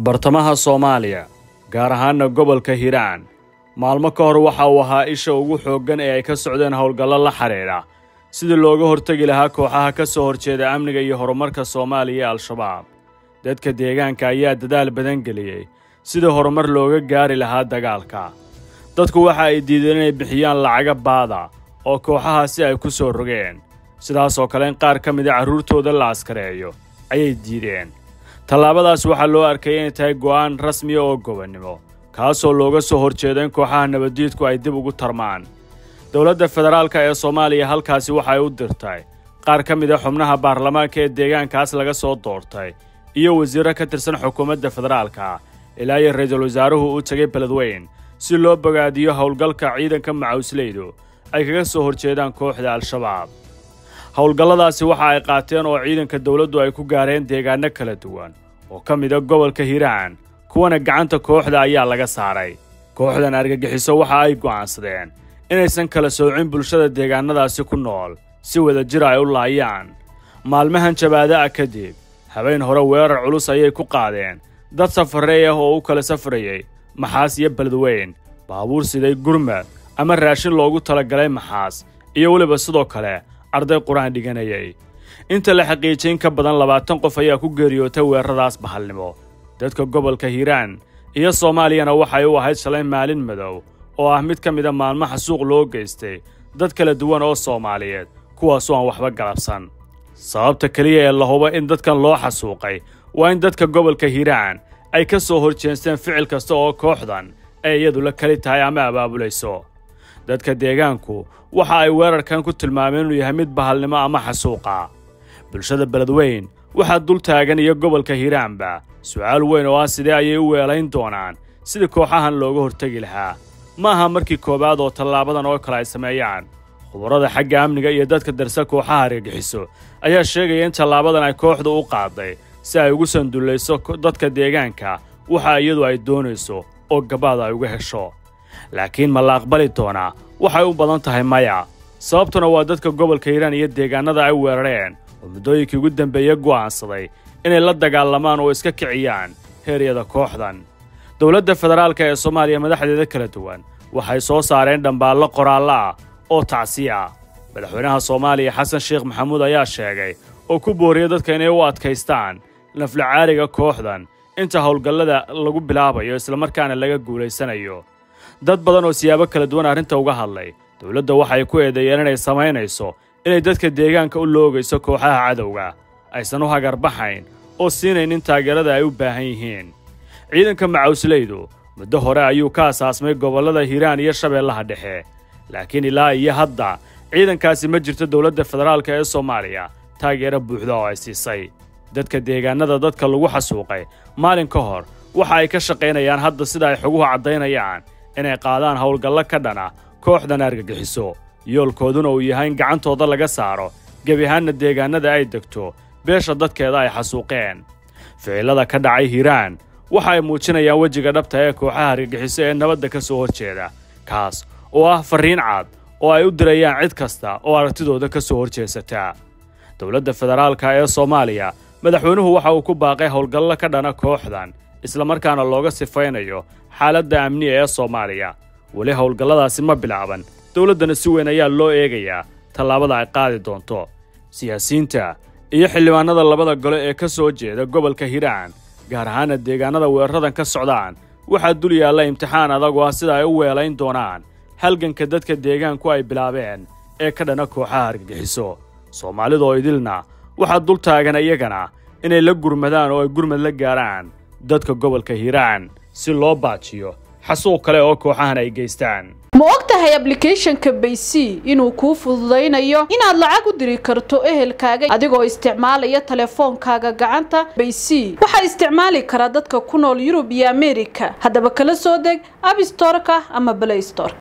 bartamaha soomaaliya gaar ahaana gobolka hiiraan maalmo ka hor waxa uu ahaa isha ugu xooggan ee ay ka socdeen howlgallo la xidhiidha sidii looga hortegi lahaa kooxaha ka soo horjeeda amniga iyo horumarka soomaaliya ee al-shabaab dadka deegaanka ayaa dadaal badan geliyey sidii horumar looga gaari lahaa dagaalka dadku waxa ay diideen inay bixiyaan lacaga baada oo kooxahaasi ay ku soo rogeen sidaasoo kale in qaar ka mida carruurtooda la askareeyo ayay diideen tallaabadaas waxaa loo arkay inay tahay go'aan rasmiya oo gobonnimo kaasoo looga soo horjeedo in kooxaha nabaddiidku ay dib ugu tarmaan dowladda federaalka ee soomaaliya halkaasi waxay u dirtay qaar ka mid a xubnaha baarlamaanka ee deegaankaas laga soo doortay iyo wasiirro ka tirsan xukuumadda federaalka ilaa iyo ra-iisul wasaaruhu u tegay beledweyn si loo bogaadiyo howlgalka ciidanka macawsleydu ay kaga soo horjeedaan kooxda al-shabaab howlgalladaasi waxa ay qaateen oo ciidanka dowladdu ay ku gaareen deegaanno kala duwan oo ka mid a gobolka hiiraan kuwana gacanta kooxda ayaa laga saaray kooxdan argagixiso waxa ay go'aansadeen inaysan kala soocin bulshada deegaannadaasi ku nool si wada jir ay u laayaan maalmahan jabaada ah kadib habeen hore weerar culus ayay ku qaadeen dad safarey ah oo u kala safrayey maxaas iyo beledweyn baabuur siday gurmad ama raashin loogu talagalay maxaas iyo weliba sidoo kale arday qur-aan dhiganayay inta la xaqiijay in ka badan labaatan qof ayaa ku geeriyootay weeraradaas bahalnimo dadka gobolka hiiraan iyo soomaaliyana waxay u ahayd shalay maalin madow oo ah mid ka mida maalmaha suuq loo geystay dad kala duwan oo soomaaliyeed kuwaasoo aan waxba galabsan sababta keliya ee la hubo in dadkan loo xasuuqay waa in dadka gobolka hiiraan ay ka soo horjeesteen ficil kasta oo kooxdan ay iyadu la keli tahay ama abaabulayso dadka deegaanku waxa ay weerarkan ku tilmaameen inuu yahay mid bahalnimo ama xasuuqa bulshada beledweyn waxaa dul taagan iyo gobolka hiiraanba su'aal weyn oo ah sidee ayay u weelayn doonaan sidii kooxahan looga hortegi lahaa ma aha markii koowaad oo tallaabadan oo kale ay sameeyaan khubarada xagga amniga iyo dadka darsa kooxaha argagixiso ayaa sheegaya in tallaabadan ay kooxdu u qaaday si ay ugu sandullayso dadka deegaanka waxa iyadu ay doonayso oo gabaada ay uga hesho laakiin ma la aqbali doonaa waxay u badan tahay maya sababtuna waa dadka gobolka hiiraan iyo deegaannada ay weerareen oo muddooyinkii ugu dambeeye go'aansaday inay la dagaalamaan oo iska kiciyaan heeryada kooxdan dowladda federaalka ee soomaaliya madaxdeeda kala duwan waxay soo saareen dhambaallo qoraallo ah oo tacsiya ah madaxweynaha soomaaliya xasan sheekh maxamuud ayaa sheegay oo ku booriyay dadka inay u adkaystaan naflacaariga kooxdan inta howlgallada lagu bilaabayo islamarkaana laga guulaysanayo dad badan oo siyaabo kala duwan arrinta uga hadlay dowladda waxay ku eedeeyeen inay samaynayso inay dadka deegaanka u loogayso kooxaha cadowga aysan u hagarbaxayn oo siinaynin taageerada ay u baahan yihiin ciidanka macawsleydu muddo hore ayuu ka asaasmay gobollada hiiraan iyo shabeellaha dhexe laakiin ilaa iyo hadda ciidankaasi ma jirto dowladda federaalka ee soomaaliya taageero buuxda oo ay siisay dadka deegaannada dadka lagu xasuuqay maalin ka hor waxa ay ka shaqaynayaan hadda sida ay xoguhu caddaynayaan inay qaadaan howlgallo ka dhana kooxdan argagixiso yoolkooduna uu yahay in gacantooda laga saaro gebi ahaanna deegaannada ay degto beesha dadkeeda ay xasuuqeen ficillada ka dhacay hiiraan waxa ay muujinayaan wejiga dhabta ee kooxaha argagixiso ee nabadda ka soo horjeeda kaas oo ah farriin cad oo ay u dirayaan cid kasta oo aragtidooda ka soo horjeesataa dowladda federaalka ee soomaaliya madaxweynuhu waxa uu ku baaqay howlgallo ka dhana kooxdan islamarkaana looga sifaynayo xaaladda amniga ee soomaaliya weli howlgalladaasi ma bilaaban dowladdana si weyn ayaa loo eegayaa tallaabada ay qaadi doonto siyaasiyiinta iyo xildhibaanada labada gole ee ka soo jeeda gobolka hiiraan gaar ahaana deegaannada weeraradan ka socdaan waxaa dul yaalla imtixaan adagoo ah sida ay u weelayn doonaan halganka dadka deegaanku ay bilaabeen ee ka dhana kooxaha argagixiso soomaalidoo idilna waxaa dul taagan iyagana inay la gurmadaan oo ay gurmad la gaaraan dadka gobolka hiiraan si loo baajiyo xasuuq kale oo kooxahan ay geystaan ma og tahay ablicathonka baysy inuu kuu fududaynayo inaad lacag u diri karto ehelkaaga adigoo isticmaalaya teleefoonkaaga gacanta baysy waxaa isticmaali karaa dadka ku nool yurub iyo ameerika haddaba kala soo deg abstoreka ama blaystor